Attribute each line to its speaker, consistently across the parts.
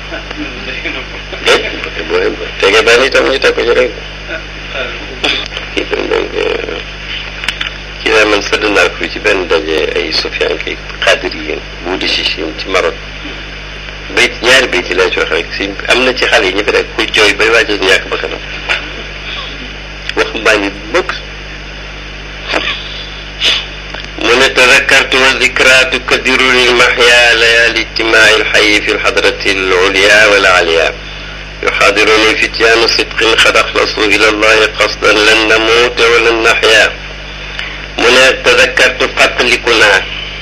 Speaker 1: déet boo tegee benn itam ñu teg ko ci rek kii tam donc kii daal man sëdd naa ko ci benn daje ay Sofiane kay xaadir yi bu di si Chine ci Maroc bayt ñaari bayt laa ci wax rek si am na ci xale yi ñu fi rek ku jooy bay waaj a ñàkk ba kanam wax mbaa ngi bëgg mu ne tadakartu wa dikra tukadiru lil mahya layali ijtimaai alxayi fi lxadrati alulya wal aliya yuxaadiruni fityaanu sidqin xad axlasu ila allahi qasdan lan namuuta wa lan naxya mu ne tadakartu fàttaliku naa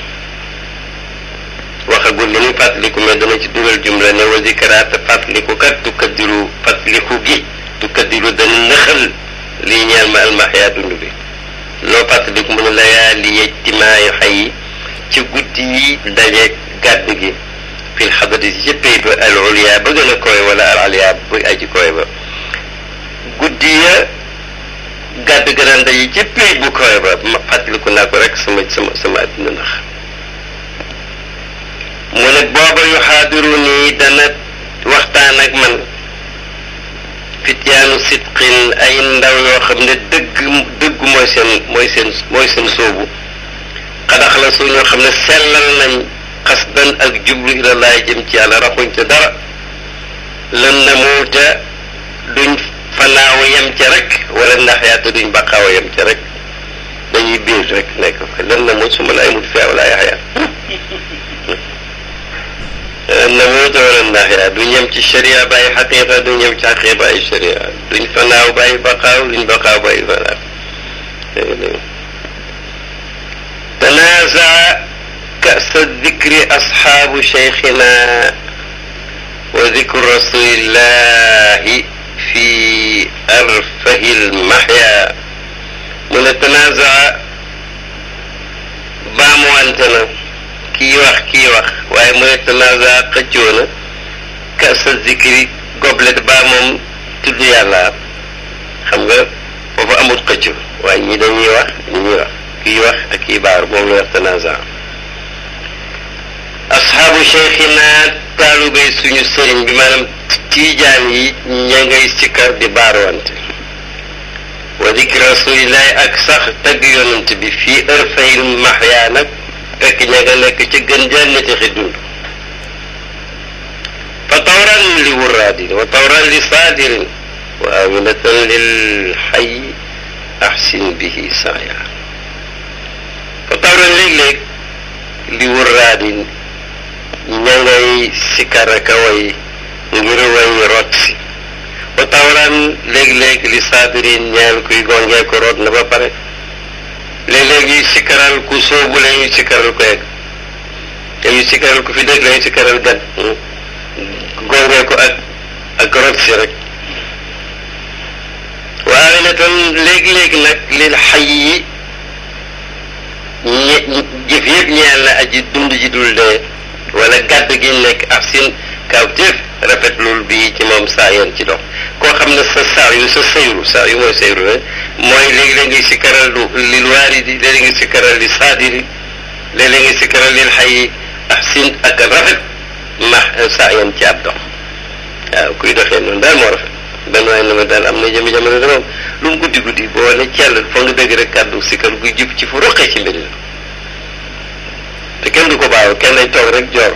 Speaker 1: waxagul li muy fàttaliku mais dana ci dugal jumla ne wa dikra te fàttaliku kat tukadiru fàttaliku gi tukadiru dana nëxal lii ñeel ma almaxya dund bi loo fàttaliku mu ne layaali ijtimaayu xay ci guddi yi daje gàdd gi fil xadati ci pays ba al uliya ba gën a koy wala al aliya ba aji koy ba guddi ya gàdd ga daan daje ci pays bu koy ba ma fàttaliku naa ko rek sama sama sama àddina ndax mu ne booba yu xaadiru nii dana waxtaan ak man fityaanu sidqin ay ndaw yoo xam ne dëgg dëgg mooy seen mooy seen mooy seen soobu xadax la su ñoo xam ne sellal nañ xasdan ak jublu ilallaay jëm ci yàlla raxuñ ca dara lan na muuta duñ fanaaw yem ca rek wala ndax yaata duñ baqaaw yem ca rek dañuy biir rek nekk fa lan na muut su ma laay mut feew laa yaxya na muuta wala ndax yaa duñ yem ci sharia bàyyi xaqiqa duñ yem ci xaqiqa bàyyi sharia duñ fanaaw bàyyi baqaaw duñ baqaaw bàyyi fanaaw tanaaza kasa dikri asxaabu cheikhina wa dikru rasulillahi fi arfahi lmaxya mu ne tanaaza baamuwante na kii wax kii wax waaye mu ne tanaaza xëccoo na kasa dikri goblet baa moom tudd yàlla xam nga foofu amul xëcco waaye ñi dañuy wax ñi ñuy wax kii wax ak kii baar moom la wax tanaaza asxaabu cheikhina taalubéy suñu sëriñ bi maanaam tiijaan yi ña ngay sikkar di baarwante wa dikri rasulillahi ak sax tagg yonent bi fii ërfayil maxyaa nag fekk ña nga nekk ci gën jannati xi dund fa tawran li wuraadin wa tawran li saadirin wa awinatan lil xay axsin bihi saaya fa tawran léeg-léeg li wuraadin ña ngay sikkar ak a way ngir way rot si ba tawran léeg-léeg li saadirin ñeel kuy gongee ko root na ba pare léeg-léeg ñuy sikkaral ku soobu la ñuy sikkaral ko egg te ñuy sikkaral ku fi dëgg la ñuy sikkaral gan gongee ko ak ak rot si rek waaye ne tam léeg-léeg nag lil xay yi ñe jëf yëpp ñeel na aji dund ji dul dee wala gàdd gi nekk ak seen kawtéef rafetlul bii ci moom saa yoon ci dox koo xam ne sa saa yu sa sayru saa yu mooy sayru la mooy léegi-léeg ngay sikkaral lu lil waaridi léeg-léeg ngay sikkaral li saadiri léeg-léeg ngay sikkaral lil xay ak seen ak rafet ma saa yoon ci ab dox waaw kuy doxee noonu daal moo rafet benn waay na ma daal am na jëmi jamono de moom lu mu guddi guddi boo ne cell foo nga dégg rek kàddu sikkar guy jub ci fu roqee ci mbir la te kenn du ko baaw kenn lay toog rek joor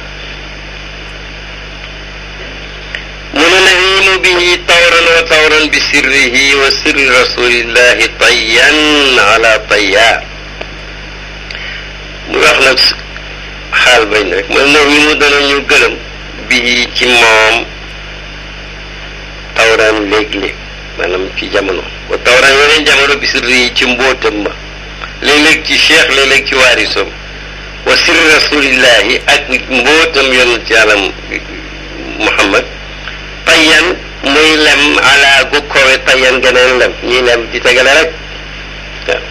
Speaker 1: mu ne nahimu bihi tawran wa tawran bi sirrihi wa sirri rasulillahi tayyan ala tayya mu wax nag xaal bañ rek mu ne nahimu danañu gëlëm bihi ci moom tawran léeg-léeg maanaam ci jamono wa tawran yeneen jamono bi sirri yi ci mbootam ma léeg-léeg ci cheikh léeg-léeg ci waarisom wa sirri rasulillahi ak mbootam yonent yàlla muhammad tayyan muy lem ala gu kowe tayyan geneen lem ñuy lem di tegale rek waaw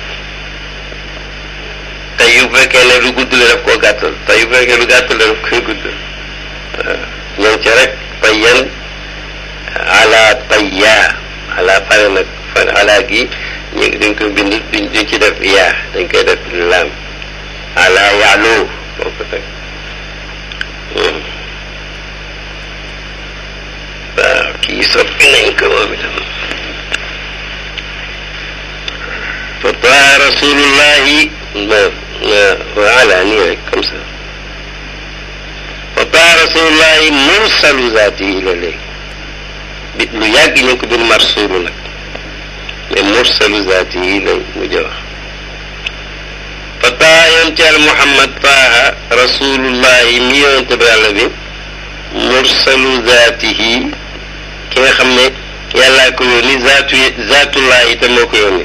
Speaker 1: tey yu fekkee ne lu gudd la daf koo gàttal tey yu fekkee lu gàttal la daf koy gudd waaw ñoom ci rek tayyan ala tayya ala pare nag fan ala gi ñu dañ koy bind duñ duñ ci def yaa dañ koy def laam ala yaalu boo ko teg yi soppi nañ ko moom itam fa taa rasulullahi voilà nii rek comme ça fa taa rasulullahi mursalu zaati yi la léegi bi lu yàgg ñu ko bir marsulu nag mais mursalu zaati yi la mujj wax fa taa yoon ci al muhammad taaha rasulullahi mi yonente bi yàlla bi mursalu zaatihi ki nga xam ne yàllaa ko yónni zaatu zaatullahi te moo ko yónni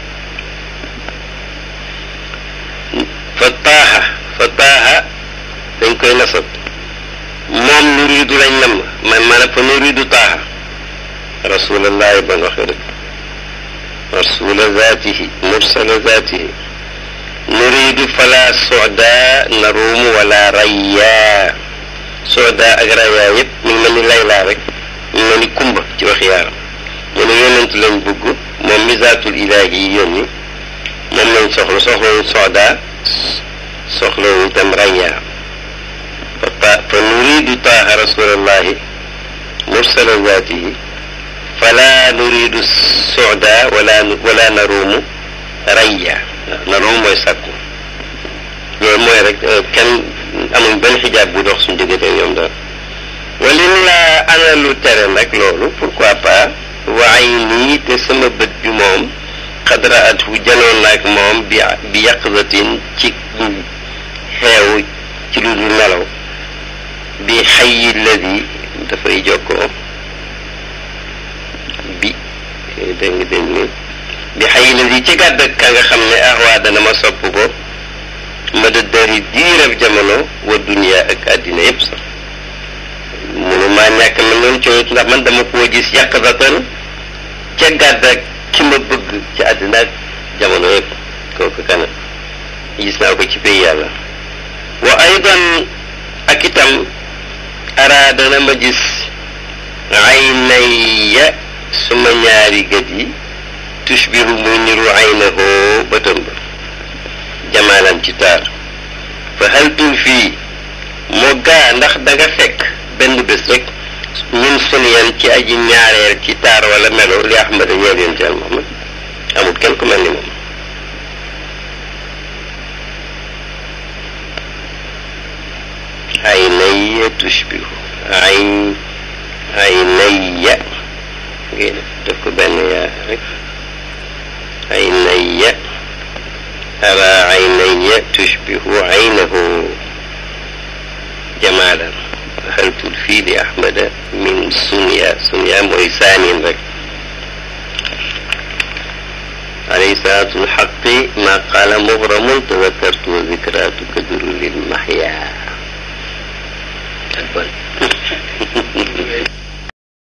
Speaker 1: fa taaha fa taaha dañ koy nasab moom nuriidu lañ nam man maanaam fa nuriidu taaha rasulallahi ba nga waxee rek rasula zaatihi mursala zaatihi nuriidu fala soda naruumu wala rayya soda ak rayya yëpp mu ngi mel ni laylaa rek mu mel ni kumba ci wax yaaram mu ne yonent lañ bëgg moom mi zaatul ilaahi yi yónni moom lañ soxla soxlawuñ soda soxlawuñ itam rayya fa fa nuriidu taaha rasulallahi mursala zaatihi fala nuridu soda wala wala naruumu rayya naruumu mooy sàkku loolu mooy rek kenn amuñ benn xijaab bu dox suñu diggante ñoom daal walin laa ana lu tere nag loolu pourquoi pas waay nii te sama bët bi moom xadra at fu janoon naag moom bi bi yaqzatin ci xeew ci lu dul nelaw bi xayi ladi dafay jokkoo bi dégg nga dégg ni bi xëy na di ci gàdd ka nga xam ne ahwaa dana ma sopp ko ma da dari diirab jamono wa duniya ak àddina yépp sax munu maa ñàkk ma noonu coowit ndax man dama koo gis yàqdatan ca gàdd ak ki ma bëgg ci àddina ak jamono yépp kooku kana gis naa ko ci pays yàlla wa aydan ak itam araada na ma gis aynaya suma ñaari gët yi tushbiru muy niru aynahoo bëtam ba jamaalan ci taar fa haltul fii moo gaa ndax da nga fekk benn bés rek ñun suniyan ci aji ñaareel ci taar wala melo li ahmada ñeel yoon ci al muhammad amul kenn ku mel ni moom aynaya tushbiru ayn aynaya ngay def def ko benn yaa rek aynaya ara aynaya tushbihu aynahu jamalan hal tulfi li ahmada min sunya sunya mooy saanin rek عليه صلاة الحق ما قال مغرم تذكرت وذكرى تكدر للمحيا